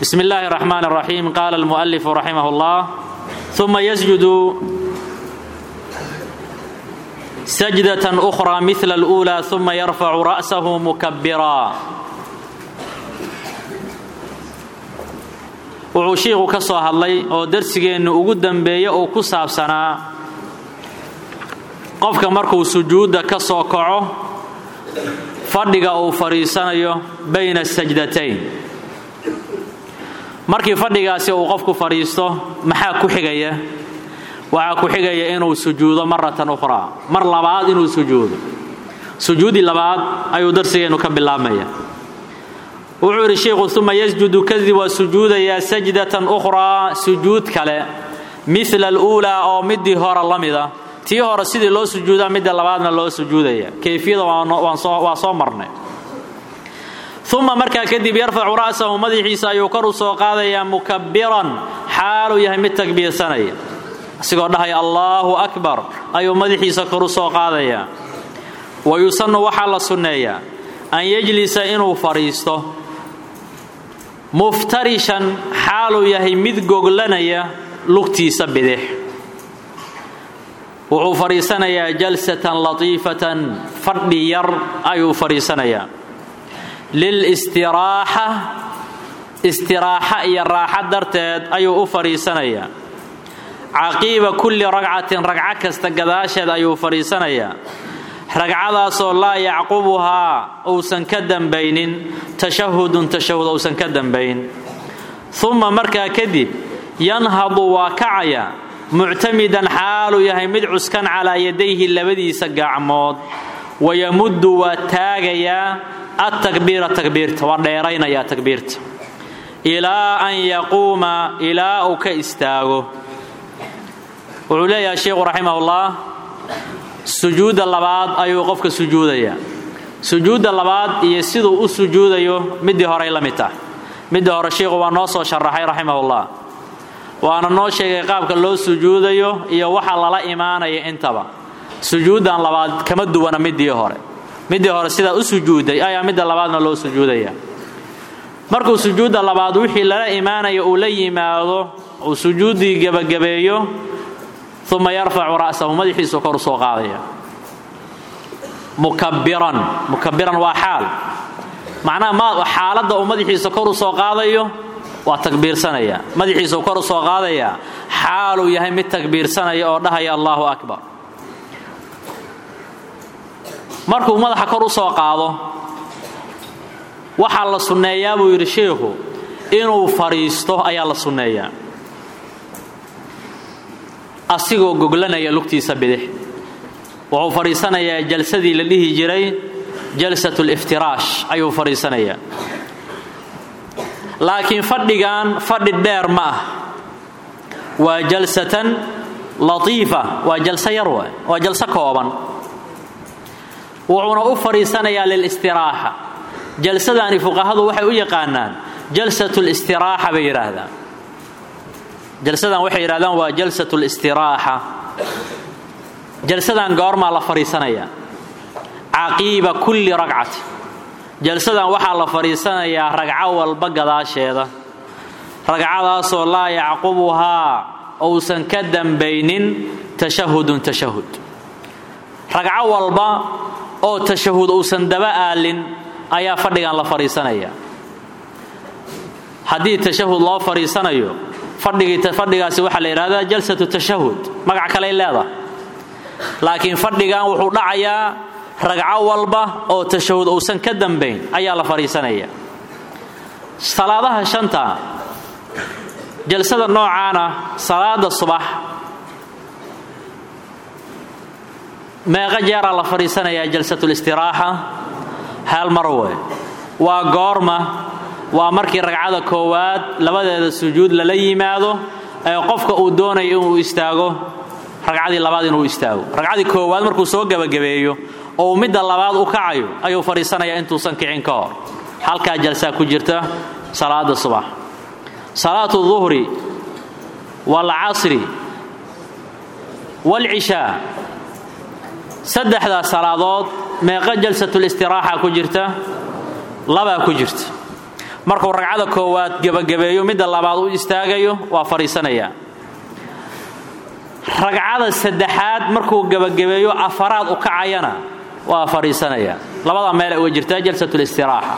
بسم الله الرحمن الرحيم قال المؤلف رحمه الله ثم يسجد سجدة أخرى مثل الأولى ثم يرفع رأسه مكبرا wuxuu shiiku ka soo hadlay oo darsigeennu ugu dambeeya uu ku saabsanaa qofka markuu sujuudda ka soo kaco fadhiga uu fadhiisanayo bayna sajdatayn markii fadhigaasi uu qofku fadhiisto maxaa ku xigaya waxaa ku xigaya inuu sujuudo maratan ukhraa mar labaad inuu sujuudo sujuudi labaad ayuu darsigeennu ka bilaabmaya wuxuu yidhi sheikhu uma yasjudu kadib waa sujuudayaa sajdatan ukhraa sujuud kale mila aluulaa oo midii hore la mida tii hore sidii loo sujuudaa midda labaadna loo sujuudaya kayfiyada waa soo marnay uma markaa kadib yarfacu ra'sahu madaxiisa ayuu kor u soo qaadayaa mukabiran xaaluu yahay mid takbiirsanaya asigoo dhahaya allaahu akbar ayuu madaxiisa kor u soo qaadayaa wa yusannu waxaa la sunneeyaa an yajlisa inuu fadhiisto muftarishan xaaluu yahay mid goglanaya lugtiisa bidix wuxuu fadhiisanayaa jalsatan latiifatan fadhi yar ayuu fadhiisanayaa lilstiraaxa istiraaxa iyo raaxa darteed ayuu u fadhiisanayaa caqiiba kulli ragcatin ragco kasta gadaasheed ayuu fadhiisanayaa ragcadaasoo laa yacqubuhaa uusan ka dambaynin tashahudun tashahud uusan ka dambayn uma markaa kadib yanhadu waa kacaya muctamidan xaaluu yahay mid cuskan calaa yadayhi labadiisa gacmood wayamuddu waa taagayaa attakbiira takbiirta waa dheeraynayaa takbiirta ilaa an yaquuma ilaa uu ka istaago wuxuu leeyahay sheikhu raximahullah sujuudda labaad ayuu qofka sujuudayaa sujuudda labaad iyo siduu u sujuudayo middii horey la mid tah middii hore sheikhu waa noo soo sharaxay raximahullah waana noo sheegay qaabka loo sujuudayo iyo waxa lala imaanaya intaba sujuuddan labaad kama duwana middii hore middii hore sidaa u sujuuday ayaa midda labaadna loo sujuudaya markuu sujuudda labaad wixii lala imaanaya uu la yimaado uu sujuuddii gebagabeeyo uma yarfacu ra'sahu madaxiisu kor u soo qaadaya mukabiran mukabiran waa xaal macnaha xaaladda uu madaxiisa kor u soo qaadayo waa takbiirsanaya madaxiisuu kor u soo qaadayaa xaaluu yahay mid takbiirsanaya oo dhahaya allaahu akbar markuu madaxa kor u soo qaado waxaa la sunneeyaa buu yidhi sheikhu inuu fadhiisto ayaa la sunneeyaa asigoo goglanaya lugtiisa bidix wuxuu fadhiisanayaa jalsadii la dhihi jiray jalsat liftiraash ayuu fadhiisanayaa laakiin fadhigan fadhi dheer ma ah waa jalsatan latiifa waa jalso yar wa waa jalso kooban wuxuuna u fadhiisanayaa lilstiraaxa jalsadani fuqahadu waxay u yaqaanaan jalsat listiraaxa bay yidhaahdaan jalsadan waxay yidhahdaan waa jalsat listiraaxa jalsadan goormaa la fadhiisanayaa caqiiba kulli ragcati jalsadan waxaa la fadhiisanayaa ragco walba gadaasheeda ragcadaasoo laa yacqubuhaa uusan ka dambaynin tashahudun tashahud ragco walba oo tashahud uusan daba aalin ayaa fadhigan la fadhiisanayaa haddii tashahud loo fadhiisanayo fadhigaasi waxaa la yidhahdaa jalsatu tashahud magac kaley leedahay laakiin fadhigan wuxuu dhacayaa ragco walba oo tashahud uusan ka dambayn ayaa la fadhiisanaya salaadaha shanta jalsada noocaana salaada subax meeqa jeeraa la fadhiisanayaa jalsatulistiraaxa hal mar wey waa goorma waa markii ragcada koowaad labadeeda sujuud lala yimaado ee qofka uu doonayo inuu istaago ragcadii labaad inuu istaago ragcadii koowaad markuu soo gebagabeeyo oo uu midda labaad u kacayo ayuu fadhiisanayaa intuusan kicin ka hor halkaa jalsaa ku jirta salaada subax salaatu duhri waalcasri waalcishaa saddexdaas salaadood meeqa jalsatulistiraaxa ku jirta labaa ku jirta markuu ragcada koowaad gebagabeeyo midda labaad u istaagayo waa fadhiisanayaa ragcada saddexaad markuu gebagabeeyo afaraad u kacayana waa fadhiisanayaa labada meel ay uga jirtaa jalsatulistiraaxa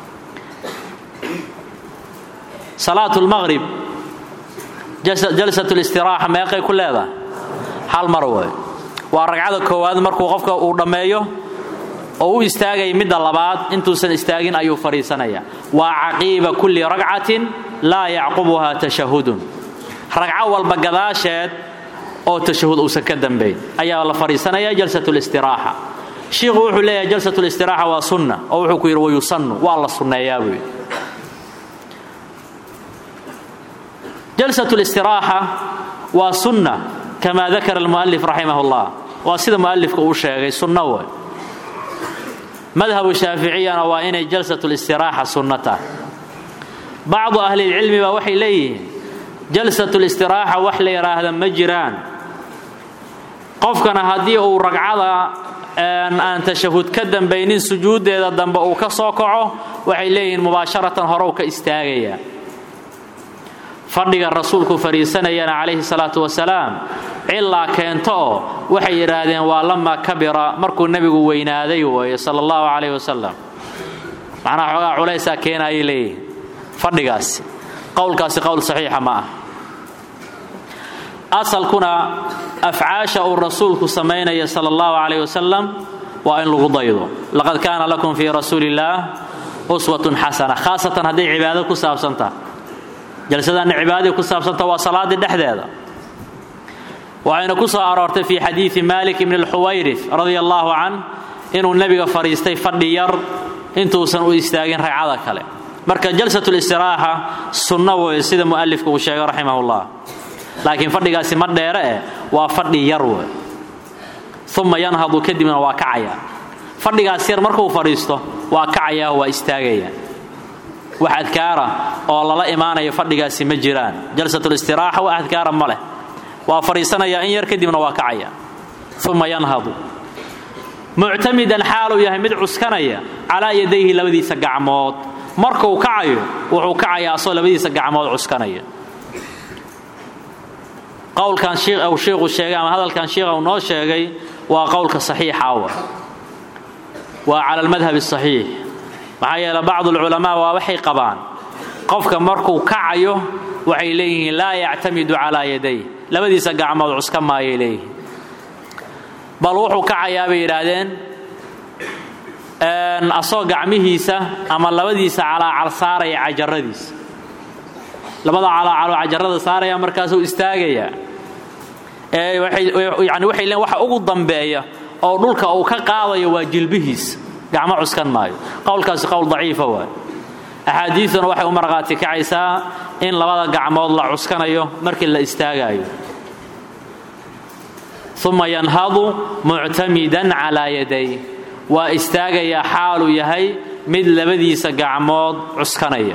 salaatu lmaqrib jalsatulistiraaxa meeqay ku leedahay hal mar way waa ragcada koowaad markuu qofka uu dhammeeyo oo u istaagaya midda labaad intuusan istaagin ayuu fadhiisanayaa waa caqiiba kulli ragcatin laa yacqubuhaa tashahudun ragco walba gadaasheed oo tashahud uusan ka dambayn ayaa la fadhiisanaya jalsatulistiraaxa shiikhu wuxuu leeyahay jalsatulistiraaxa waa sunna oo wuxuu ku yidhi wayusannu waa la sunneeyaa buu yidhi jalsatulistiraaxa waa sunna kamaa dakara almu'alif raximah اllah waa sida mu'alifka uu sheegay sunno way madhabu shaaficiyana waa inay jalsatulistiraaxa sunno tahay bacdu ahlilcilmi baa waxay leeyihiin jalsatulistiraaxa wax la yidhaahda ma jiraan qofkana haddii uu ragcada aan tashahud ka dambaynin sujuuddeeda dambe uu ka soo kaco waxay leeyihiin mubaasharatan horow ka istaagaya fadhiga rasuulku fadhiisanayana calayhi salaatu wasalaam cilaa keento oo waxay yidhaahdeen waa lamaa kabira markuu nebigu weynaaday weeye sala allahu calayh wasalam macnaha xoogaa culaysaa keenaayay leeyihiin fadhigaasi qowlkaasi qowl saxiixa ma ah asalkuna afcaasha uu rasuulku samaynaya sala allahu calayh wasalam waa in lagu daydo laqad kaana lakum fii rasuuli illaah uswatun xasana khaasatan hadday cibaado ku saabsantaha jalsadaanna cibaadadii ku saabsanta waa salaaddii dhexdeeda waxayna ku soo aroortay fii xadiidi malik ibni alxuwayrif radia allaahu can inuu nebiga fadhiistay fadhi yar intuusan u istaagin ragcada kale marka jalsatulistiraaxa sunno weeye sida mu'alifka uu sheegay raximahullah laakiin fadhigaasi ma dheere eh waa fadhi yar wey uma yanhadu kadibna waa kacaya fadhigaas yar markuu fadhiisto waa kacaya waa istaagaya wax adkaara oo lala imaanayo fadhigaasi ma jiraan jalsatulistiraaxa wax adkaara ma leh waa fadhiisanaya in yar kadibna waa kacaya uma yanhadu muctamidan xaaluu yahay mid cuskanaya calaa yadayhi labadiisa gacmood markuu kacayo wuxuu kacayaa asoo labadiisa gacmood cuskanaya qowlkan uu shiikhu sheegay ama hadalkan shiikha uu noo sheegay waa qowlka saxiixa wa waa cala almadhab asaxiix maxaa yeele bacdu alculamaa waa waxay qabaan qofka markuu kacayo waxay leeyihiin laa yactamidu calaa yaday labadiisa gacmood cuska maayay leeyihiin bal wuxuu kacayaa bay yidhaahdeen asoo gacmihiisa ama labadiisa calaacal saaraya cajaradiisa labada calaacaloo cajarada saaraya markaasuu istaagayaa yani waxay leen waxa ugu dambeeya oo dhulka uu ka qaadayo waa jilbihiisa gacmo cuskan maayo qowlkaasi qowl daciifa waay axaadiiduna waxay u marqaati kacaysaa in labada gacmood la cuskanayo markii la istaagayo uma yanhadu muctamidan calaa yaday waa istaagayaa xaaluu yahay mid labadiisa gacmood cuskanaya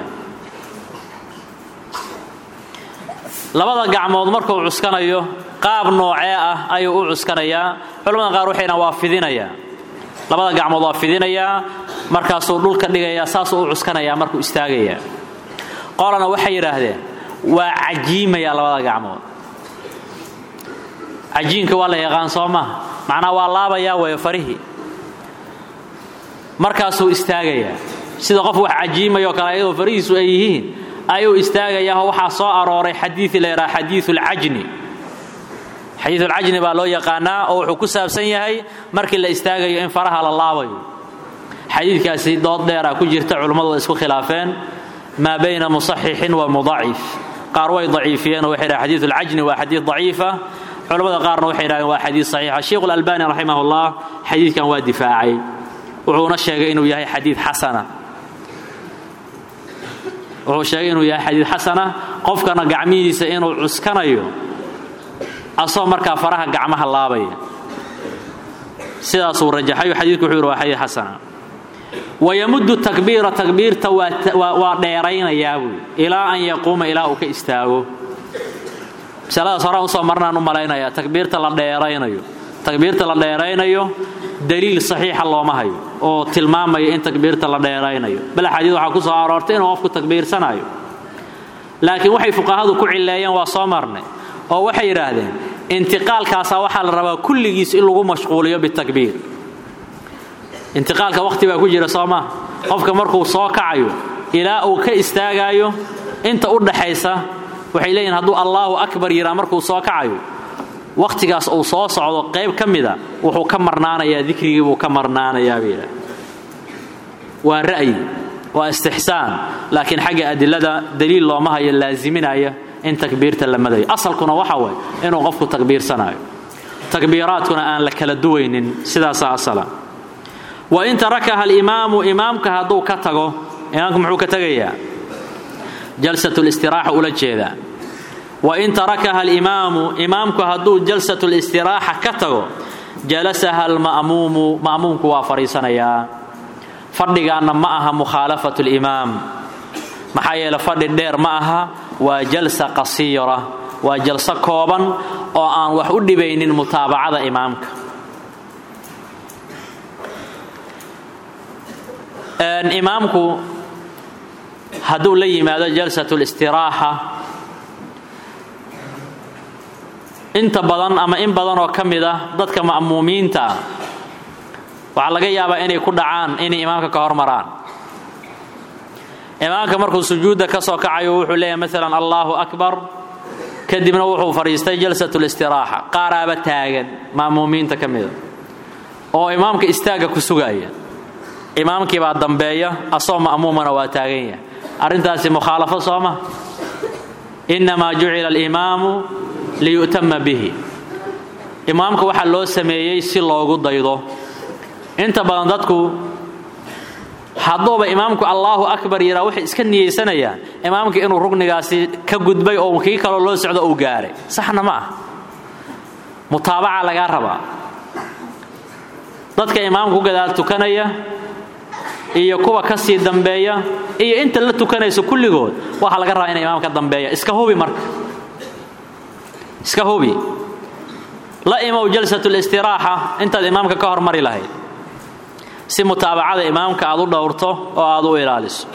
labada gacmood markuu cuskanayo qaab noocee ah ayuu u cuskanayaa culamada qaar waxayna waa fidinayaa labada gacmood waa fidinayaa markaasuu dhulka dhigayaa saasuu u cuskanayaa markuu istaagayaa qolana waxay yidhaahdeen waa cajiimayaa labada gacmood cajiinka waa la yaqaan soo maha macnaa waa laabayaa weeye farihii markaasuu istaagayaa sida qof wax cajiimayoo kale ayadoo farihiisu ay yihiin ayuu istaagayaao waxaa soo arooray xadiii la yidhaha xadiiulcajni xadiiulcajni baa loo yaqaanaa oo wuxuu ku saabsan yahay markii la istaagayo in faraha la laabayo xadiidkaasi dood dheera ku jirta culummadu way isku khilaafeen maa bayna musaxixin wa mudacif qaar way daciifiyeen oo waxay dhahen xadiiulcajni waa xadiid daciifa culammada qaarna waxay dhahdeen waa xadiid saxiixa sheikhu lalbani raximahullah xadiidkan waa difaacay wuxuuna sheegay inuu yahay xadiid xasana wuxuu sheegay inuu yahay xadiid xasana qofkana gacmihiisa inuu cuskanayo asoo markaa faraha gacmaha laabaya sidaasuu rajaxayo xadiidku wuxuu yidhi waa xadiid xasana wayamuddu takbiira takbiirta waa dheeraynayaa buui ilaa an yaquuma ilaa uu ka istaago masaladaas horaan usoo marnaan u malaynayaa takbiirta la dheeraynayo takbiirta la dheeraynayo daliil saxiixa looma hayo oo tilmaamaya in takbiirta la dheeraynayo bal xadiid waxaa ku soo aroortay inuu qofku takbiirsanayo laakiin waxay fuqahadu ku cileeyeen waa soo marnay oo waxay yidhaahdeen intiqaalkaasaa waxaa la rabaa kulligiis in lagu mashquuliyo bitakbiir intiqaalka waqti baa ku jira soo maa qofka markuu soo kacayo ilaa uu ka istaagaayo inta u dhaxaysa waxay leeyihin hadduu allaahu akbar yiraa markuu soo kacayo wakhtigaas uu soo socdo qayb ka mida wuxuu ka marnaanayaa dikrigii buu ka marnaanayaa bay yidhaha waa ra'yi waa istixsaan laakiin xagga adilada daliil looma hayo laaziminaya in takbiirta la madayo asalkuna waxa waye inuu qofku takbiirsanayo takbiiraadkuna aan la kala duwaynin sidaasaa asala wa in tarakaha alimaamu imaamka hadduu ka tago imaamka muxuu ka tegayaa jalsatulistiraxa ula jeedaa wain tarakaha alimaamu imaamku hadduu jalsatulistiraaxa ka tago jalasaha alma'muumu ma'muumku waa fadhiisanayaa fadhigaanna ma aha mukhaalafatu limaam maxaa yeele fadhi dheer ma aha waa jalsa qasiira waa jalso kooban oo aan wax u dhibaynin mutaabacada imaamka imaamku hadduu la yimaado jalsatulistiraaxa inta badan ama in badan oo ka mid ah dadka ma'muumiinta ah waxaa laga yaabaa inay ku dhacaan inay imaamka ka hormaraan imaamka markuu sujuudda ka soo kacayo wuxuu leeyahay maalan allaahu akbar kadibna wuxuu fadhiistay jalsatulistiraaxa qaaraaba taagan ma'muumiinta ka mida oo imaamka istaagga ku sugaaya imaamkii baa dambeeya asoo ma'muumana waa taagan yahay arrintaasi mukhaalafo sooma innamaa jucila alimaamu liyu'tama bihi imaamka waxaa loo sameeyey si loogu daydo inta badan dadku hadduuba imaamku allaahu akbar yiraa waxay iska niyeysanayaan imaamka inuu rugnigaasi ka gudbay oo kii kaloo loo socdo uu gaaray saxna ma ah mutaabaca lagaa rabaa dadka imaamka ku gadaal tukanaya iyo kuwa ka sii dambeeya iyo inta la tukanayso kulligood waxaa laga rabaa ina imaamka dambeeya iska hubi marka iska hubi la imow jalsatulistiraaxa intaad imaamka ka hormari lahayd si mutaabacada imaamka aad u dhowrto oo aad u ilaaliso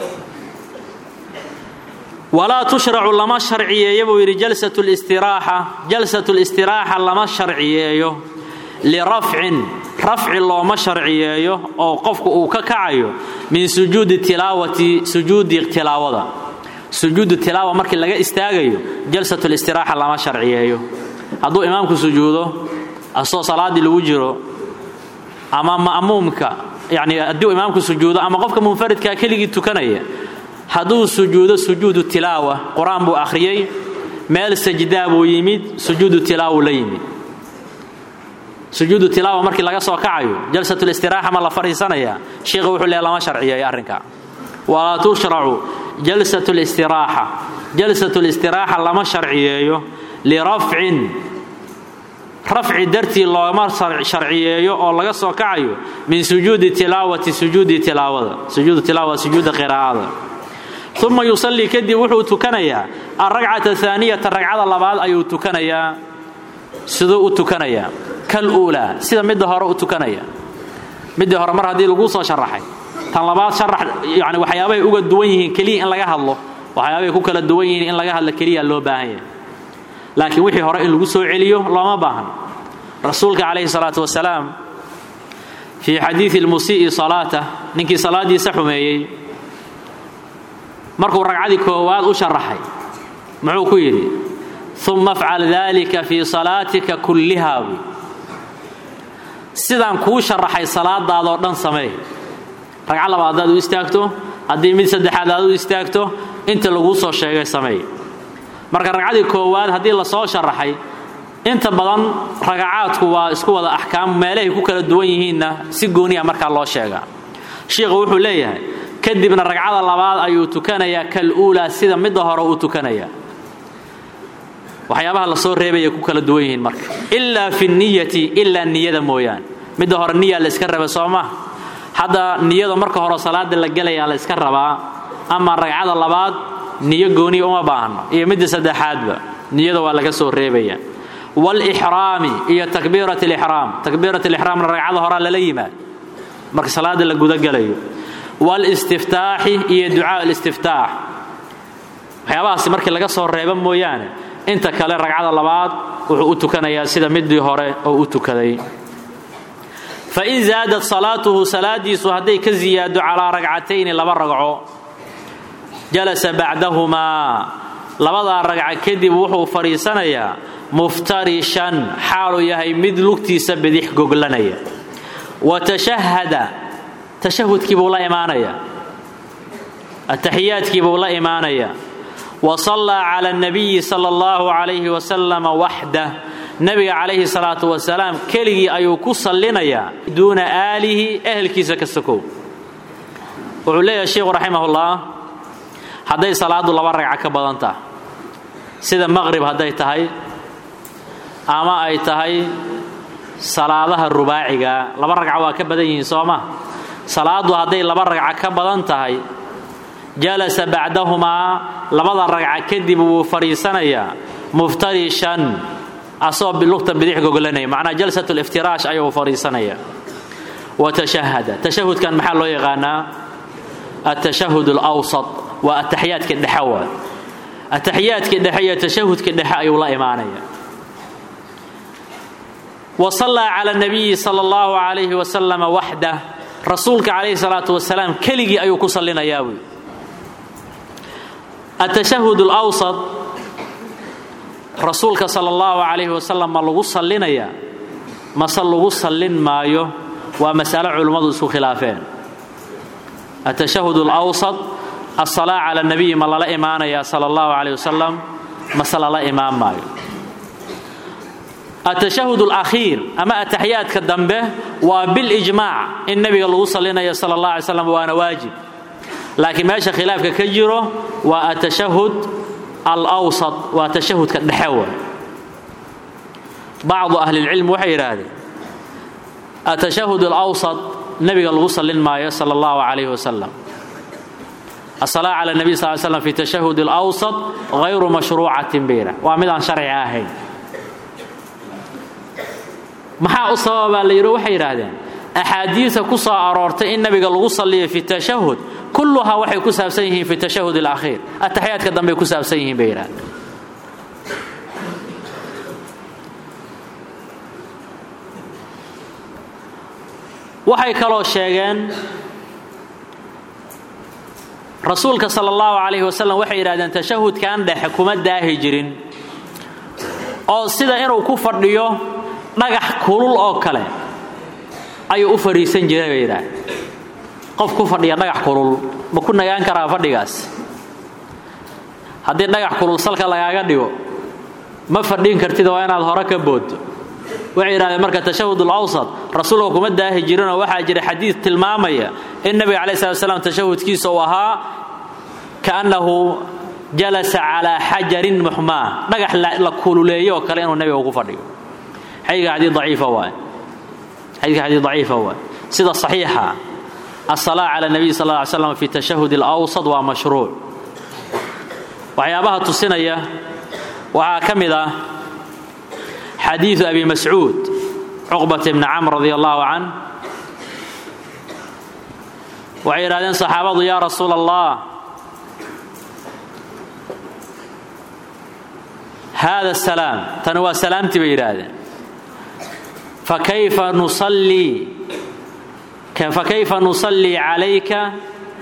walaa tushracu lama sharciyeeyo buu yidhi jalsatulistiraaxa jalsatulistiraaxa lama sharciyeeyo lirafcin rafci looma sharciyeeyo oo qofku uu ka kacayo min sujuudi tilaawati sujuudi tilaawada sujuudu tilaawa markii laga istaagayo jalsatulistiraaxa lama sharciyeeyo hadduu imaamku sujuudo asoo salaaddii lagu jiro ama ma'muumka yani hadduu imaamku sujuudo ama qofka munfaridkaa keligii tukanaya hadduu sujuudo sujuudu tilaawa qur-aan buu akhriyey meel sajdaa buu yimid sujuudu tilaawu la yimid sujuudu tilaawa markii laga soo kacayo jalsatulistiraxa ma la fadhiisanaya sheikhu wuxuu leeya lama sharciyeeyo arrinka walaa tushracu jalsatulistiraxa jalsatulistiraxa lama sharciyeeyo lirafcin rafci dartii looma sharciyeeyo oo laga soo kacayo min sujuudi tilaawati sujuudi tilaawada sujuudu tilaawa sujuuda qiraa'ada uma yusallii kadib wuxuu tukanayaa alragcata aaniyata ragcada labaad ayuu tukanayaa siduu u tukanayaa kal uulaa sida midda hore u tukanaya middii hore mar haddii laguu soo sharaxay tan labaad sharax yani waxyaabahay uga duwan yihiin keliya in laga hadlo waxyaabahay ku kala duwan yihiin in laga hadlo keliya loo baahan yahay laakiin wixii hore in lagu soo celiyo looma baahan rasuulka calayhi salaatu wasalaam fii xadiidi lmusii'i salaata ninkii salaaddiisa xumeeyey markuu ragcadii koowaad u sharaxay muxuu ku yidhi uma afcal dalika fii salaatika kullihaa buy sidaan kuu sharaxay salaadaadoo dhan sameey ragca labaad haddaad u istaagto haddii mid saddexaad aad u istaagto inta laguu soo sheegay sameey marka ragcadii koowaad haddii lasoo sharaxay inta badan ragacaadku waa isku wada axkaam meelahay ku kala duwan yihiinna si gooniya markaa loo sheegaa shiikhu wuxuu leeyahay kadibna ragcada labaad ayuu tukanayaa kal uulaa sida midda hore uu tukanayaa waxyaabaha la soo reebaya ku kala duwan yihiin marka ilaa fi niyati ilaa niyada mooyaane midda hore niyaa la yska raba soo ma hadda niyada marka hore salaada la gelayaa la yska rabaa ama ragcada labaad niyo gooniya uma baahno iyo midda saddexaadba niyada waa laga soo reebaya waalixraami iyo takbiirat alixraam takbiirat alixraamna ragcada horaa lala yimaad marka salaada la gudagelayo waalistiftaaxi iyo ducaa alistiftaax waxyaabahaasi markii laga soo reeba mooyaane inta kale ragcada labaad wuxuu u tukanayaa sida midii hore oo u tukaday fain zaadat salaatuhu salaadiisu hadday ka ziyaado calaa ragcatayni laba ragco jalasa bacdahumaa labadaa ragca kadib wuxuu fadhiisanayaa muftarishan xaaluu yahay mid lugtiisa bidix goglanaya wa tashahada tashahudkii buu la imaanayaa ataxiyaadkii buu la imaanayaa wa sallaa cala anabiyi sala allahu calayhi wasalama waxdah nebiga calayhi salaatu wasalaam keligii ayuu ku sallinayaa duuna aalihi ehelkiisa ka sokow wuxuu leeyahay sheikhu raximahullah hadday salaaddu laba ragca ka badan tahay sida maqrib hadday tahay ama ay tahay salaadaha rubaaciga laba ragca waa ka badan yihiin soo ma salaaddu hadday laba ragca ka badan tahay jalasa bacdahumaa labada ragca kadib wuu fadhiisanayaa muftarishan asoo lugta bidix gogolanaya macnaa jalsat liftiraash ayuu fadhiisanaya wa tashahada tashahudkan maxaa loo yaqaanaa atashahud alawsat waa ataxiyaadka dhexe waa ataxiyaadka dhexe iyo tashahudka dhexe ayuu la imaanaya wa sallaa cala nabiyi sala allahu calayhi wasalama waxdah rasuulka calayhi salaatu wasalaam keligii ayuu ku sallinayaa buy atashahud alawsat rasuulka sala allahu calayhi wasalam ma lagu sallinayaa mase lagu sallin maayo waa masalo culimmadu isku khilaafeen atashahud alawsat asalaa cala nabiyi ma lala imaanayaa sala allahu calayh wasalam mase lala imaan maayo atashahud alakhiir ama ataxiyaadka dambe waa bilijmaac in nebiga lagu sallinayo sala allah alay slam waana waajib laakiin meesha khilaafka ka jiro waa atashahud alawsat waa tashahudka dhexe wa bacdu ahlilcilm waxay yidhaahdeen atashahud alawsat nebiga lagu sallin maayo sala allahu calayhi wasalam asalaa cala nabiy sal slam fi tashahud alawsat hayru mashruucatin bayra waa mid aan sharci ahayn maxaa u sababaa la yidhi waxay yidhaahdeen axaadiida ku soo aroortay in nabiga lagu salliyo fi tashahud kulluhaa waxay ku saabsan yihiin fi tashahud alakhiir ataxiyaadka dambey ku saabsan yihiin bay yidhahdeen waxay kaloo sheegeen rasuulka sala allahu calayhi wasalam waxay yidhahdeen tashahudkan dhexe kuma daahi jirin oo sida inuu ku fadhiyo dhagax kulul oo kale ayuu u fadhiisan jiray bay yidhahdeen qof ku fadhiya dhagax kulul ma ku nagaan karaa fadhigaas haddii dhagax kulul salka lagaaga dhigo ma fadhin kartid waa inaad hore ka booddo waxay yidhahdeen marka tashahud alawsat rasuulka kuma daahi jirinoo waxaa jira xadiid tilmaamaya in nabiga calayi slat slam tashahudkiisa uu ahaa kaannahu jalasa calaa xajarin muxmaa dhagax la kululeeyo oo kale inuu nabiga ku fadhiyo xadiidka xadiid daciifa waay xadiidka xadiid daciifa waay sida saxiixa asalaa cala nabiy sal lla ly slam fi tashahud alawsat waa mashruuc waxyaabaha tusinaya waxaa ka mid ah xadiidu abi mascuud cuqbat bni camr radi allahu can waxay yidhahdeen saxaabadu yaa rasuula allah hada salaam tani waa salaamtii bay yidhaahdeen fakayfa nusallii fakayfa nusallii calayka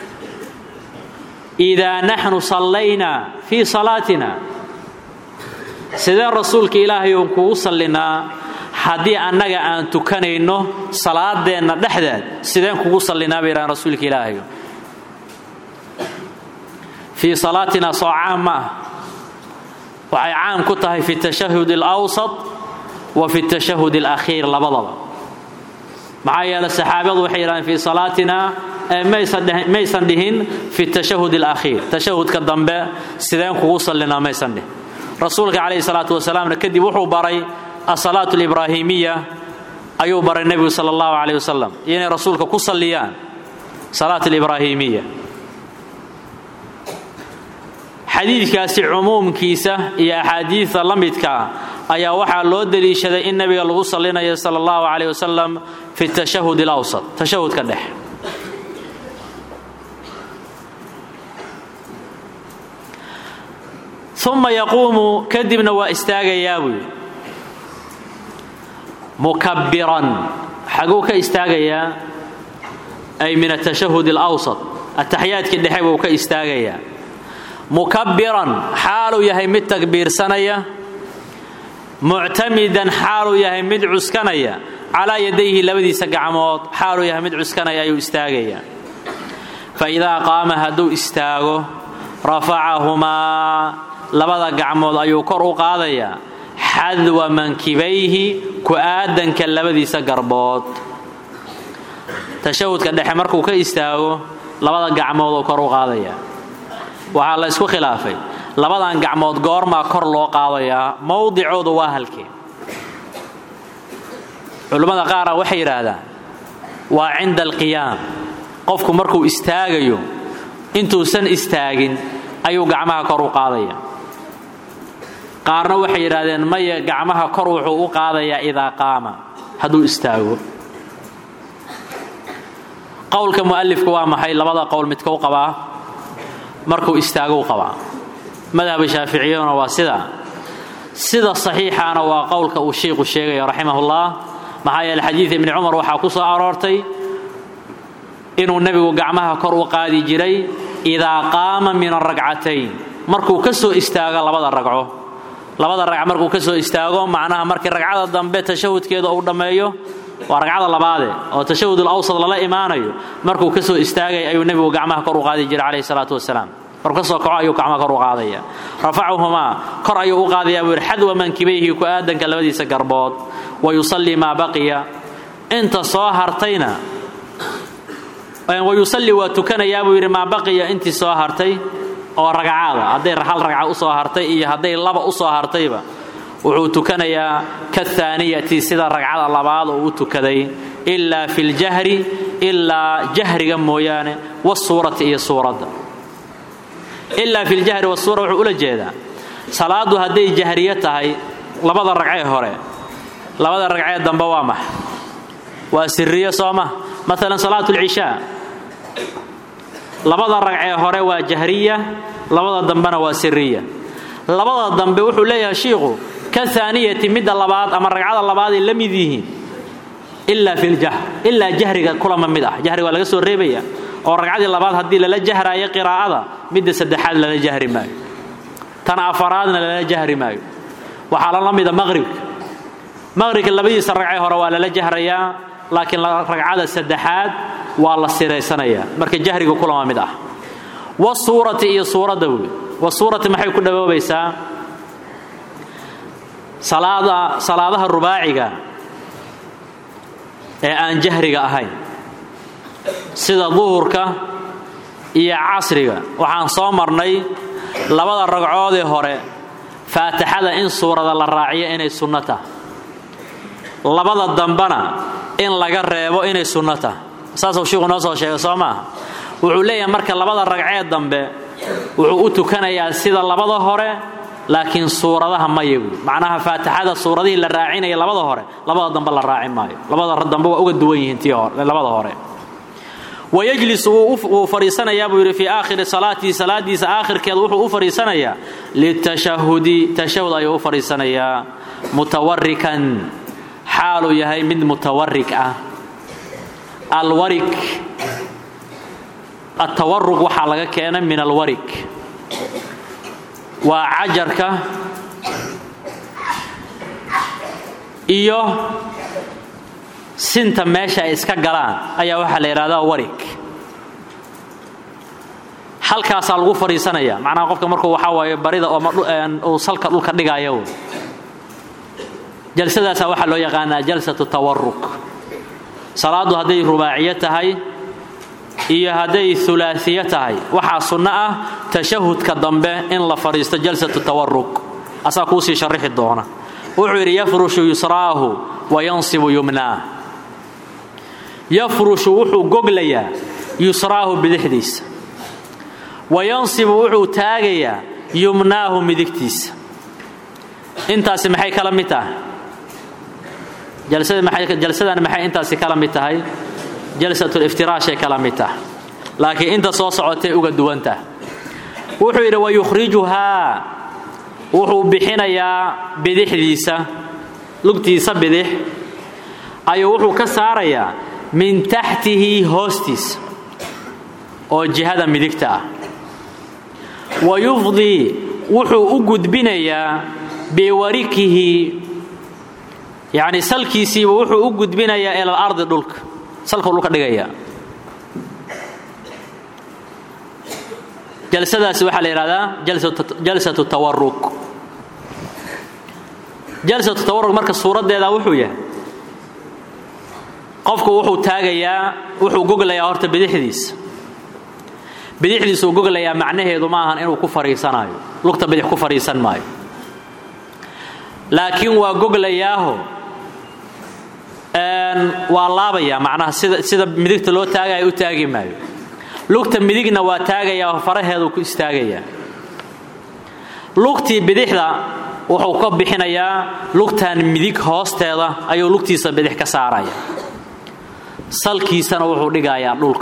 idaa naxnu sallayna fii salaatina sidee rasuulka ilaahay uun kugu sallinaa haddii annaga aan tukanayno salaadeenna dhexdeed sideen kugu sallinaa bay yidhahdeen rasuulka ilaahayo fii salaatina soo caam ma ah waxay caam ku tahay fi tashahud alawsat wa fi tashahud alakhiir labadaba maxaa yeele saxaabadu waxay yidhahdeen fii salaatina maysan dhihin fi tashahud alakhiir tashahudka dambe sideen kugu sallinaa maysan dhihin rasuulka calayhi salaatu wasalaamna kadib wuxuu baray asalaatu alibraahimiya ayuu baray nebigu sala allahu calayh wasalam iyo inay rasuulka ku salliyaan salaat alibraahimiya xadiidkaasi cumuumkiisa iyo axaadiidta la midkaa ayaa waxaa loo deliishaday in nebiga lagu sallinayo sala allahu calayh wasalam fi tashahud alawsat tashahudka dhex uma yaquumu kadibna waa istaagayaa buu yidhi mukabbiran xaguu ka istaagayaa ay min atashahud alawsat ataxiyaadkii dhexe buu ka istaagayaa mukabbiran xaaluu yahay mid takbiirsanaya muctamidan xaaluu yahay mid cuskanaya calaa yadayhi labadiisa gacmood xaaluu yahay mid cuskanaya ayuu istaagayaa fa idaa qaama hadduu istaago rafacahumaa labada gacmood ayuu kor u qaadayaa xadwa mankibayhi ku-aadanka labadiisa garbood tashahudka dhexe markuu ka istaago labada gacmood oo kor u qaadaya waxaa la ysku khilaafay labadan gacmood goormaa kor loo qaadayaa mowdicoodu waa halkee culimmada qaara waxay yidhaahdaan waa cinda alqiyaam qofku markuu istaagayo intuusan istaagin ayuu gacmaha kor u qaadaya qaarna waxay yidhaahdeen maya gacmaha kor wuxuu u qaadayaa idaa qaama hadduu istaago qowlka mu'alifku waa maxay labada qowl midka u qabaa markuu istaago u qabaa madhaba shaaficiyaduna waa sida sida saxiixaana waa qowlka uu sheikhu sheegaya raximahullah maxaa yeele xadiid ibni cumar waxaa ku soo aroortay inuu nebigu gacmaha kor u qaadi jiray idaa qaama min aragcatayn markuu ka soo istaago labada ragco labada ragc markuu ka soo istaago macnaha markii ragcada dambe tashahudkeeda uu dhammeeyo waa ragcada labaade oo tashahud alawsad lala imaanayo markuu ka soo istaagay ayuu nebigu gacmaha kor u qaadi jiray calayhi salaatu wasalaam markuu ka soo kaco ayuu gacmaha kor u qaadaya rafacuhumaa kor ayuu u qaadayaa buu yidhi xadwa mankibayhi ku aadanka labadiisa garbood wa yusallii maa baqiya inta soo hartayna wa yusallii waa tukanayaa buu yidhi maa baqiya intii soo hartay oo ragcaada hadday hal ragca u soo hartay iyo hadday laba u soo hartayba wuxuu tukanayaa kahaaniyati sida ragcada labaad oo u tukaday ilaa fi ljahri ilaa jahriga mooyaane wasuurati iyo suuradda ilaa fi ljahri wasuura wuxuu ula jeedaa salaaddu hadday jahriyo tahay labada ragcee hore labada ragcee dambe waa max waa siriyo soo ma maalan salaatu lcishaa labada ragcee hore waa jahriya labada dambena waa siriya labada dambe wuxuu leeyahay shiikhu ka aaniyati midda labaad ama ragcada labaaday la mid yihiin ilaa fi ljahr ilaa jahriga kulama mid ah jahriga waa laga soo reebaya oo ragcadii labaad haddii lala jahraayo qiraa'ada midda saddexaad lala jahri maayo tan afaraadna lala jahri maayo waxaa lala mida maqhribka maqhribka labadiisa ragcee hore waa lala jahrayaa laakiin ragcada saddexaad waa la siraysanayaa marka jahriga kulama mid ah wasuurati iyo suuradda wey wasuurati maxay ku dhawoobaysaa salaada salaadaha rubaaciga ee aan jahriga ahayn sida duhurka iyo casriga waxaan soo marnay labada ragcoodee hore faatixada in suurada la raaciyo inay sunno tahay labada dambana in laga reebo inay sunno tahay saasuu shiiku noo soo sheegay soo maaha wuxuu leeyahay marka labada ragcee dambe wuxuu u tukanayaa sida labada hore laakiin suuradaha maya buui macnaha faatixada suuradihii la raacinaya labada hore labada dambe la raaci maayo labada dambe waa uga duwan yihiin tii labada hore wayajlisu wuu fadhiisanayaa buu yidhi fii aakhiri salaatihi salaadiisa aakhirkeeda wuxuu u fadhiisanayaa litashahudi tashahud ayuu u fadhiisanayaa mutawarikan xaaluu yahay mid mutawarik ah alwarik atawarug waxaa laga keenay min alwarik waa cajarka iyo sinta meesha ay iska galaan ayaa waxaa la yidhahdaa warig halkaasaa lagu fadhiisanaya macnaha qofka markuu waxaa waaye barida uu salka dhulka dhigayo jalsadaasaa waxaa loo yaqaanaa jalsatu tawaruk salaaddu hadday rubaaciyo tahay iyo hadday ulaaiyo tahay waxaa sunno ah tashahudka dambe in la fadhiisto jalsatu tawaruk asaa kuusii sharixi doona wuxuu yidhi yafrushu yusraahu wa yansibu yumnaah yafrushu wuxuu goglayaa yusraahu bidixdiisa wa yansibu wuxuu taagayaa yumnaahu midigtiisa intaasi maxay kala mid tahay jalsadan maxay intaasi kala mid tahay jalsatuliftiraahay kala mid tahay laakiin inta soo socotay uga duwantah wuxuu yidhi wayukhrijuhaa wuxuu bixinayaa bidixdiisa lugtiisa bidix ayuu wuxuu ka saarayaa min taxtihi hoostiisa oo jihada midigta ah wa yufdii wuxuu u gudbinayaa biwarikihi yacni salkiisiiba wuxuu u gudbinayaa ila alardi dhulka salkuu dhulka dhigayaa jalsadaasi waxaa la yidhahdaa jalsatu tawaruk jalsatu tawaruk marka suuraddeeda wuxuu yahay qofku wuxuu taagayaa wuxuu goglayaa horta bidixdiisa bidixdiisuu goglayaa macnaheedu ma ahan inuu ku fariisanaayo lugta bidix ku fadhiisan maayo laakiin waa goglayaaho waa laabayaa macnaha sida sida midigta loo taagaya u taagi maayo lugta midigna waa taagayaa faraheedu ku istaagayaa lugtii bidixda wuxuu ka bixinayaa lugtan midig hoosteeda ayuu lugtiisa bidix ka saaraya salkiisana wuxuu dhigayaa dhulka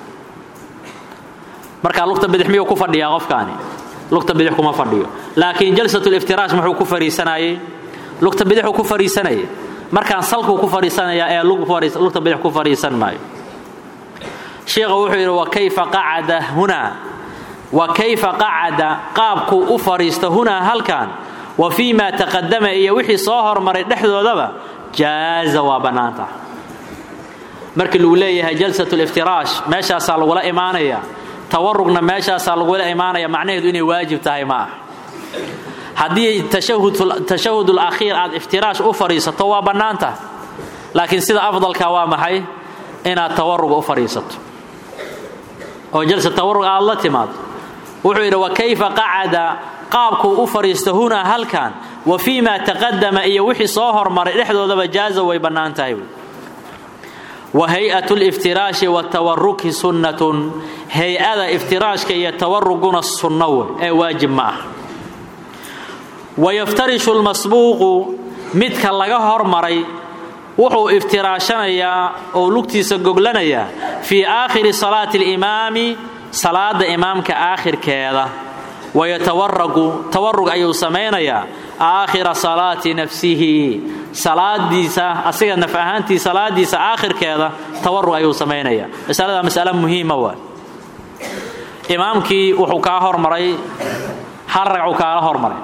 markaa lugta bidix miyuu ku fadhiyaa qofkaani lugta bidix kuma fadhiyo laakiin jalsatuliftiraash muxuu ku fadhiisanayay lugta bidixuu ku fadhiisanayay markaan salkuu ku fadhiisanayaa ee lugta bidix ku fadhiisan maayo sheikha wuxuu yidhi wa kayfa qacada hunaa wa kayfa qacada qaabkuu u fadhiista hunaa halkan wa fii maa taqadama iyo wixii soo hormaray dhexdoodaba jaaza waa bannaanta markii lagu leeyahay jalsatuliftiraash meeshaasaa lagula imaanaya tawarugna meeshaasaa lagula imaanaya macnaheedu inay waajib tahay ma ah haddii tashahudul akhiir aad iftiraash u fadhiisato waa bannaanta laakiin sida afdalka waa maxay inaad tawaruga u fadhiisato oo jalsa tawarug aad la timaado wuxuu yidhi wa kayfa qacada qaabkuu u fadhiisto hunaa halkan wa fii maa taqadama iyo wixii soo hormaray dhexdoodaba jaaza way bannaan tahay wa hay-at liftiraashi watawaruki sunnatun hay-ada iftiraashka iyo tawaruguna sunno wey ee waajib ma ah wayaftarishu lmasbuuqu midka laga hormaray wuxuu iftiraashanayaa oo lugtiisa goglanayaa fii aakhiri salaati alimaami salaada imaamka aakhirkeeda wayatawaragu tawarug ayuu samaynayaa aakhira salaati nafsihi salaadiisa asiga naf ahaantii salaadiisa aakhirkeeda tawarug ayuu samaynayaa masalada masale muhiima waa imaamkii wuxuu kaa hormaray hal ragcuu kaala hormaray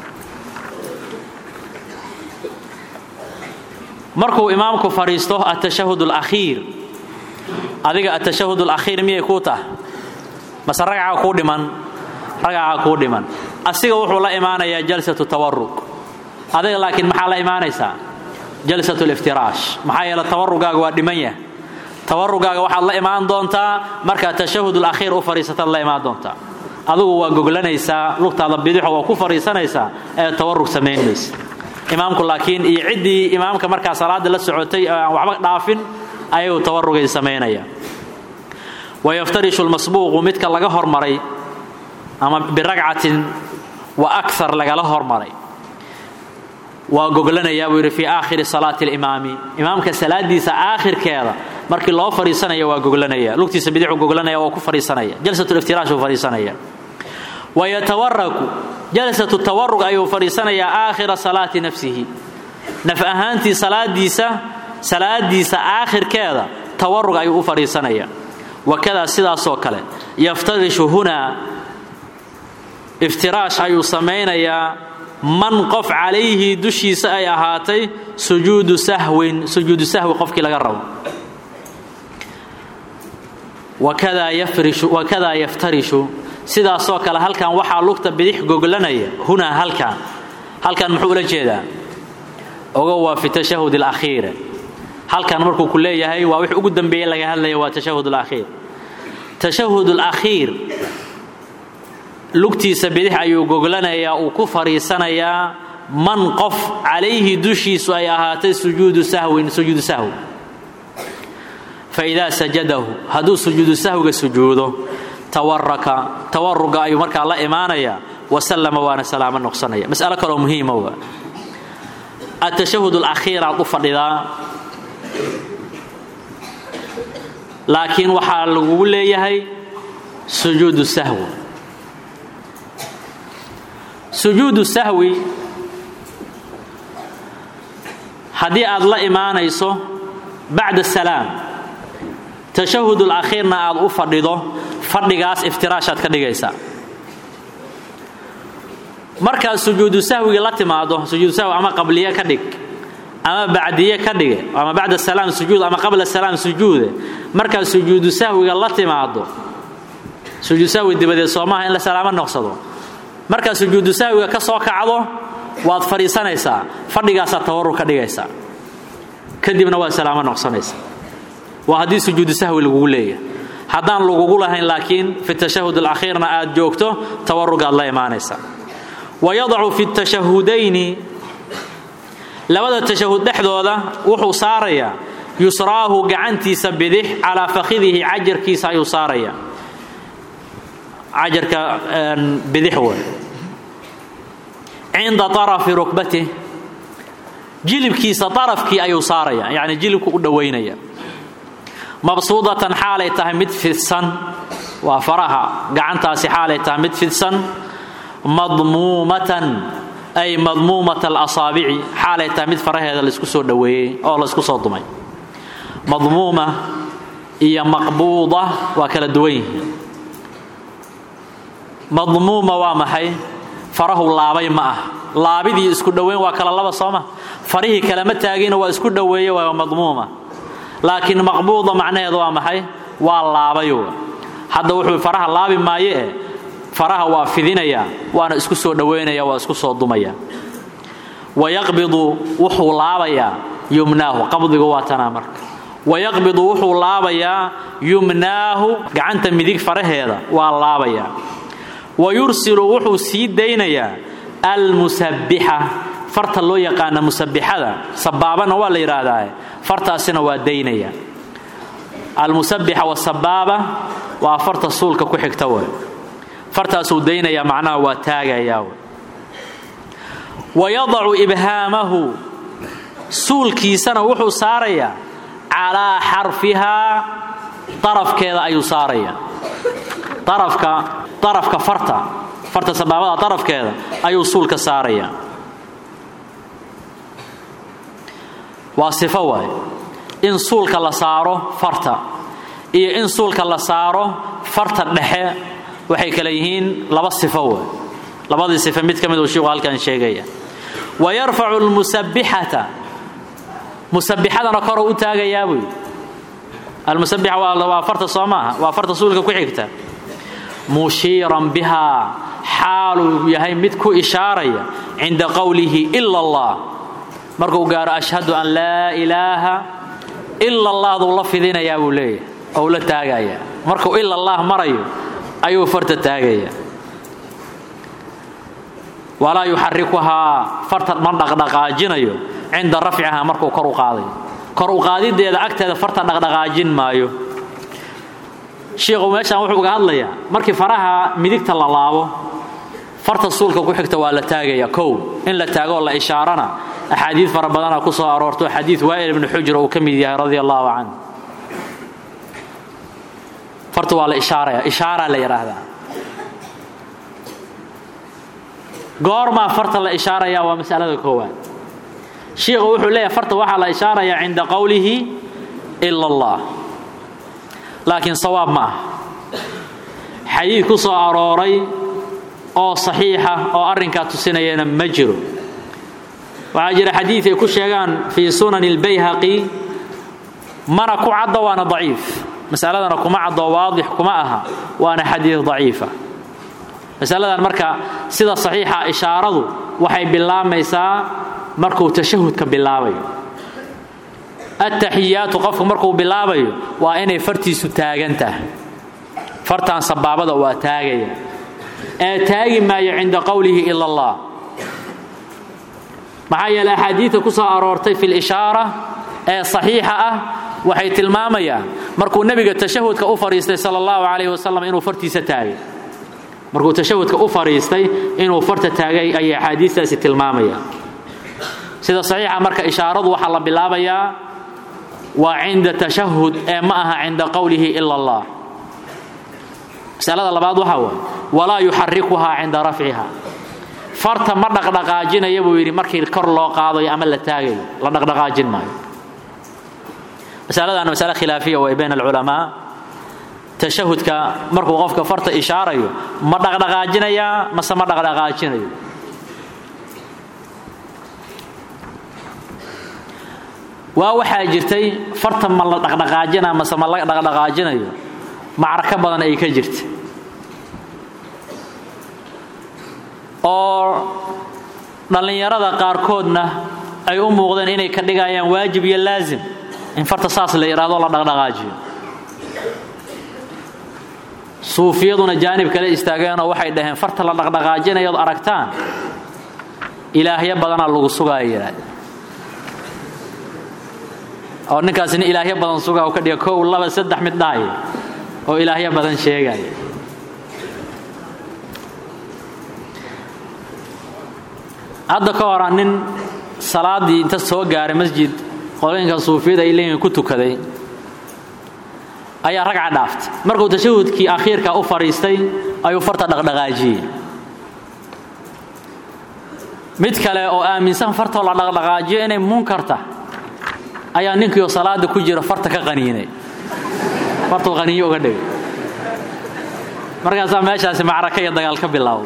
markuu imaamku fadhiisto atashahud alakhiir adiga atashahud alakhiir miyay kuu tahay mase ragca kuu dhiman ragacaa kuu dhiman asiga wuxuu la imaanayaa jalsatu tawarug adiga laakiin maxaa la imaanaysaa jalsatu liftiraash maxaa yeele tawarugaaga waa dhiman yah tawarugaaga waxaad la imaan doontaa markaad tashahud alakhiir u fadhiisataad la imaan doontaa adigu waa goglanaysaa lugtaada bidixo waa ku fadhiisanaysaa ee tawarug samayn maysa imaamku laakiin iyo ciddii imaamka markaa salaada la socotay aan waxba dhaafin ayuu tawarugay samaynaya wayaftarishu lmasbuuqu midka laga hormaray ama biragcatin wa akar lagala hormaray waa goglanayaa buu yidhi fii aakhiri salaati alimaami imaamka salaadiisa aakhirkeeda markii loo fadhiisanaya waa goglanaya lugtiisa bidixu goglanaya waa ku fadhiisanaya jalsatuliftiraash uu fadhiisanaya wayatawaraku jalsatu tawarug ayuu fadhiisanayaa aakhira salaati nafsihi naf ahaantii salaadiisa salaadiisa aakhirkeeda tawarug ayuu u fadhiisanaya wakadaa sidaasoo kale yaftarishu hunaa iftiraash ayuu samaynayaa man qof calayhi dushiisa ay ahaatay sujuudu sahwin sujuudu sahwi qofkii laga rabo wakadaa yaftarishu sidaasoo kale halkan waxaa lugta bidix goglanaya hunaa halkan halkan muxuu ula jeedaa ogo waa fi tashahud alakhiire halkan markuu ku leeyahay waa wix ugu dambeeye laga hadlaya waa tashahud alakhiir tashahud alakhiir lugtiisa bidix ayuu goglanayaa uu ku fadhiisanayaa man qof calayhi dushiisu ay ahaatay sujuudu sahwin sujuudu sahwi fa idaa sajadahu hadduu sujuudu sahwiga sujuudo tawaraka tawaruga ayuu markaa la imaanayaa wasallama waana salaamo noqsanaya mas'alo kaloo muhiima waa atashahud alakhiir aad u fadhidaa laakiin waxaa lagugu leeyahay sujuudu sahwi sujuudu sahwi haddii aad la imaanayso bacda salaam tashahud alakhiirna aad u fadhido fadhigaas iftiraashaad ka dhigaysaa markaad sujuudu sahwiga la timaado sujuudu sahwi ama qabliye ka dhig ama bacdiye ka dhige ama bacda salaam sujuud ama qabla salaam sujuude markaad sujuudu sahwiga la timaado sujuudu sahwi dibadeed soomaha in la salaamo noqsado markaad sujuudu sahwiga ka soo kacdo waad fadhiisanaysaa fadhigaasaad tawarur ka dhigaysaa kadibna waad salaamo noqsanaysaa waa haddii sujuudu sahwi lagugu leeyahay haddaan lagugu lahayn laakiin fi tashahud alakhiirna aad joogto tawarugaad la imaanaysaa wayadacu fi tashahudayni labada tashahud dhexdooda wuxuu saarayaa yusraahu gacantiisa bidix calaa fakhidihi cajarkiisa ayuu saaraya cajarka bidix wey cinda arafi rukbatih jilibkiisa arafkii ayuu saaraya yani jilibku u dhowaynaya mabsuudatan xaalay tahay mid fidsan waa faraha gacantaasi xaalay tahay mid fidsan madmuumatan ay madmuumat alasaabici xaalay tahay mid faraheeda laysku soo dhoweeyey oo laysku soo dumay madmuuma iyo maqbuuda waa kala duwan yihiin madmuuma waa maxay farahu laabay ma ah laabidii isku dhoweyn waa kala laba sooma farihii kalama taagina waa isku dhoweeye waa madmuuma laakiin maqbuuda macnaheedu waa maxay waa laabayo hadda wuxuu faraha laabi maaye eh faraha waa fidinaya waana isku soo dhowaynaya waa isku soo dumaya wayaqbidu wuxuu laabayaa yumnaahu qabdigu waa tanaa marka wayaqbidu wuxuu laabayaa yumnaahu gacanta midig faraheeda waa laabayaa wayursilu wuxuu sii daynayaa almusabbixa farta loo yaqaana musabbixada sabaabana waa la yidhaahdaa fartaasina waa daynaya almusabbixa wasabaaba waa farta suulka ku xigta wey fartaasuu daynaya macnaha waa taagayaa wey wayadacu ibhaamahu suulkiisana wuxuu saarayaa calaa xarfihaa darafkeeda ayuu saaraya darafka darafka farta farta sabaabada darafkeeda ayuu suulka saaraya waa sifo waay in suulka la saaro farta iyo in suulka la saaro farta dhexe waxay kale yihiin laba sifo waay labadii sifo mid ka mid uu shiiku halkan sheegaya wa yarfacu lmusabbixata musabbixadana koruu u taagayaa buu almusabbixa waa farta soo maaha waa farta suulka ku xigta mushiiran bihaa xaaluu yahay mid ku ishaaraya cinda qowlihi ila allah markuu gaaro ashhadu an laa ilaaha ila allahduu la fidinayaa buu leeyahay ou la taagaya markuu ila allah marayo ayuu farta taagaya walaa yuxarikuhaa farta ma dhaqdhaqaajinayo cinda rafcihaa markuu kor u qaadayo kor u qaadideeda agteeda farta dhaqdhaqaajin maayo shiikhu meeshaan wuxuu uga hadlayaa markii faraha midigta la laabo farta suulka ku xigta waa la taagaya kow in la taagoo la ishaarana axaadiid fara badana ku soo aroorto xadiid waa'il ibnu xujr uu ka mid yahay radia allahu canh farta waa la ishaaraya ishaaraa la yidhaahdaa goormaa farta la ishaaraya waa masalada koowaad shiikhu wuxuu leeyahay farta waxaa la ishaarayaa cinda qowlihi ila allah laakiin sawaab ma ah xadiid ku soo arooray oo saxiixa oo arrinkaa tusinayana ma jiro waxaa jira xadiid ay ku sheegaan fii sunani اlbayhaqi mana ku caddo waana daciif masaladana kuma caddo waadix kuma aha waana xadiid daciifa masaladan marka sida saxiixa ishaaradu waxay bilaamaysaa markuu tashahudka bilaabayo attaxiyaatu qofku markuu bilaabayo waa inay fartiisu taagan tahay fartaan sabaabada waa taagaya ee taagi maayo cinda qowlihi ila allah maxaa yeele axaadiidta ku soo aroortay fi lishaara ee saxiixa ah waxay tilmaamayaan markuu nebiga tashahudka u fadhiistay sala allahu calayhi wasalam inuu fartiisa taagay markuu tashahudka u fadhiistay inuu farta taagay ayay axaadiistaasi tilmaamayaan sida saxiixa marka ishaaradu waxaa la bilaabayaa waa cinda tashahud ee ma aha cinda qowlihi ila allah masalada labaad waxaa waay walaa yuxarikuhaa cinda rafciha farta ma dhaqdhaqaajinaya buu yidhi markii kor loo qaadayo ama la taagayo la dhaqdhaqaajin maayo masaladaana masale khilaafiya way bayn alculamaa tashahudka markuu qofka farta ishaarayo ma dhaqdhaqaajinayaa mase ma dhaqdhaqaajinayo waa waxaa jirtay farta ma la dhaqdhaqaajina mase ma la dhaqdhaqaajinayo macrako badan ay ka jirta oo dhallinyarada qaarkoodna ay u muuqdeen inay ka dhigayaan waajib iyo laazim in farta saas la yidhaahdo la dhaqdhaqaajiyo suufiyaduna jaanib kale istaageenoo waxay dhaheen farta la dhaqdhaqaajinayood aragtaan ilaahyo badanaa lagu sugaaya yidhaahde oo ninkaas nin ilaahyo badan sugaa u ka dhiga kow laba saddex mid dhahaya oo ilaahyo badan sheegaya hadda ka hora nin salaaddii inta soo gaaray masjid qolooyinka suufiyada ay leeyihin ku tukaday ayaa ragca dhaaftay markuu tashahudkii akhiirka u fadhiistay ayuu farta dhaqdhaqaajiyey mid kale oo aaminsan fartoo la dhaqdhaqaajiyo inay munkarta ayaa ninkiioo salaada ku jira farta ka qaniinay fartuu qaniinyo uga dhigay markaasaa meeshaasi macraka iyo dagaal ka bilaawday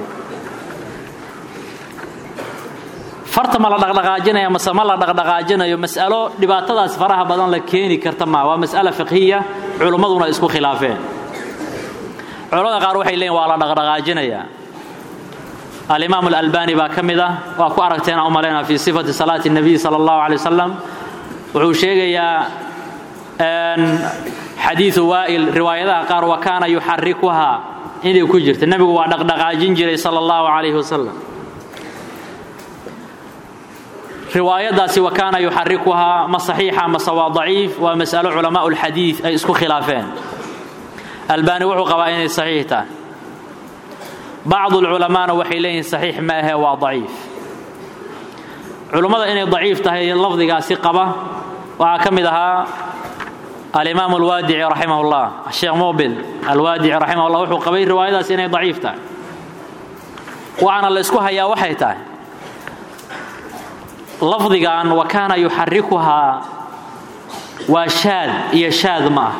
farta ma la dhaqdhaqaajinaya mase ma la dhaqdhaqaajinayo mas'alo dhibaatadaas faraha badan la keeni karta maa waa mas'ala fiqhiya culimmaduna isku khilaafeen culamada qaar waxay leeyiin waa la dhaqdhaqaajinayaa alimaam alalbani baa ka mid ah waa ku aragteen aan u malaynaa fii sifati salaati nabiy sala allahu alay wasalam wuxuu sheegayaa xadiidu waa'il riwaayadaha qaar wa kaana yuxarikuhaa inay ku jirta nebigu waa dhaqdhaqaajin jiray sala allahu calayhi wasalam riwaayadaasi wa kaana yuxarikuhaa ma saxiixa mase waa daciif waa mas'alo culamaau lxadiid ay isku khilaafeen albaani wuxuu qabaa inay saxiix tahay bacdu lculamaana waxay leeyihin saxiix ma ahee waa daciif culummada inay daciif tahay lafdigaasi qaba waxaa ka mid ahaa alimaam alwaadici raximah llah sheekh mubil alwaadici raximah llah wuxuu qabay riwaayadaasi inay daciif tahay waxaana la isku hayaa waxay tahay lafdigan wa kaana yuxarikuhaa waa shaad iyo shaad ma ah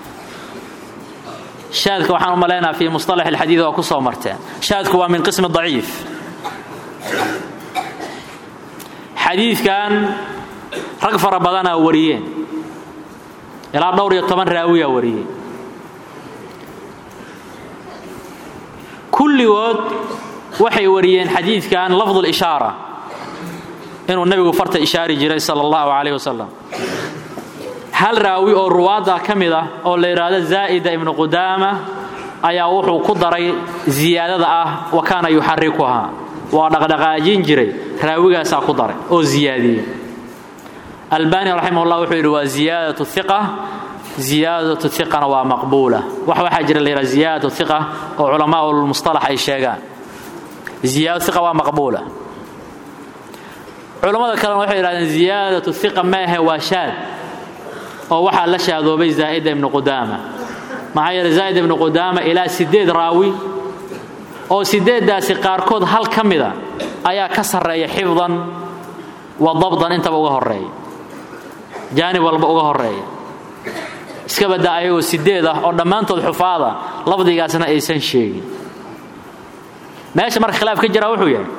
shaadka waxaan u malaynaa fii musطalax اlxadiid waa ku soo marteen shaadku waa min qismi daciif xadiidkan rag fara badanaa wariyeen ilaa dhowr iyo toban raawiyaa wariyey kulligood waxay wariyeen xadiidkan lafd اlishaara inuu nebigu farta ishaari jiray sal اllahu calayh wasalam hal raawi oo ruwaadda ka mid ah oo la yidhaahdo zaa'ida ibnu qudaama ayaa wuxuu ku daray ziyaadada ah wa kaana yuxarikuhaa waa dhaqdhaqaajin jiray raawigaasaa ku daray oo ziyaadiyey albani raximah llah wuxuu yidhi waa ziyaadatu iqa ziyaadatu iqana waa maqbuula wax waxaa jira la yidhaha ziyaadatu iqa oo culamaa lmustalax ay sheegaan ziyaadatu iqa waa maqbuula culammada kalena waxay yidhahdeen ziyaadatu iqa maahe waa shaad oo waxaa la shaadoobay zaa'ida ibnu qudaama maxaa yeele zaa'id ibnu qudaama ilaa siddeed raawi oo siddeeddaasi qaarkood hal ka mida ayaa ka sarreeya xifdan wa dabdan intaba uga horreeya jaanib walba uga horreeya iska baddaa ayagoo siddeed ah oo dhammaantood xufaada lafdigaasna aysan sheegin meesha marka khilaaf ka jiraa wuxuu yahay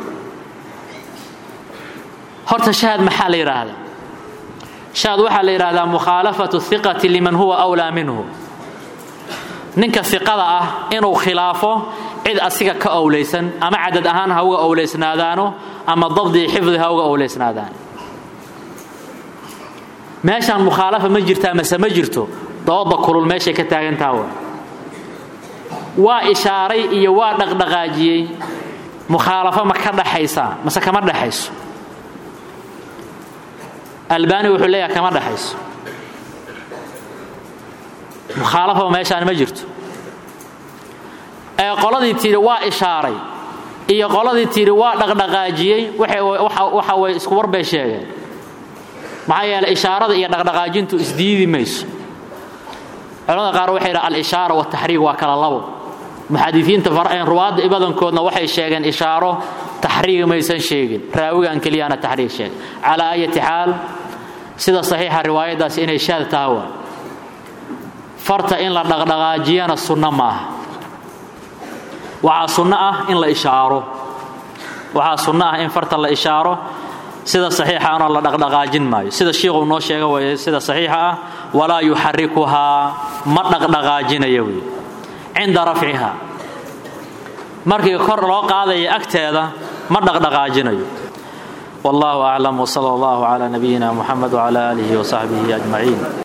horta shaad maxaa la yidhaahdaa shaad waxaa la yidhaahdaa mukhaalafatu hiqati liman huwa awlaa minhu ninka hiqada ah inuu khilaafo cid asiga ka owlaysan ama cadad ahaan ha uga owlaysnaadaano ama dabdii xifdi ha uga owlaysnaadaan meeshaan mukhaalafa ma jirtaa mase ma jirto dooda kulul meeshay ka taagantaha wa waa ishaaray iyo waa dhaqdhaqaajiyey mukhaalafo ma ka dhaxaysaa mase kama dhaxayso albani wuxuu leeyahay kama dhaxayso mukhaalafaba meeshaan ma jirto ee qoladii tidhi waa ishaaray iyo qoladii tidhi waa dhaqdhaqaajiyey waxa way isku war bay sheegeen maxaa yeeley ishaarada iyo dhaqdhaqaajintu isdiidi mayso culamada qaar waxay yidhaha al-ishaara wataxriig waa kala labo muxadisiinta ruwaadda badankoodna waxay sheegeen ishaaro taxriig maysan sheegin raawigan keliyaana taxriig sheegay calaa ayati xaal sida saxiixa riwaayaddaas inay shaad taha waa farta in la dhaqdhaqaajiyana sunno maaha waxaa sunno ah in la ishaaro waxaa sunno ah in farta la ishaaro sida saxiixaana la dhaqdhaqaajin maayo sida shiikhuu noo sheega waye sida saxiixa ah walaa yuxarikuhaa ma dhaqdhaqaajinaya wey cinda rafciha markii kor loo qaadaya agteeda ma dhaqdhaqaajinayo wallahu aclam wsala allahu cala nabiyina muxamed wcala aalihi wasaxbihi ajmaciin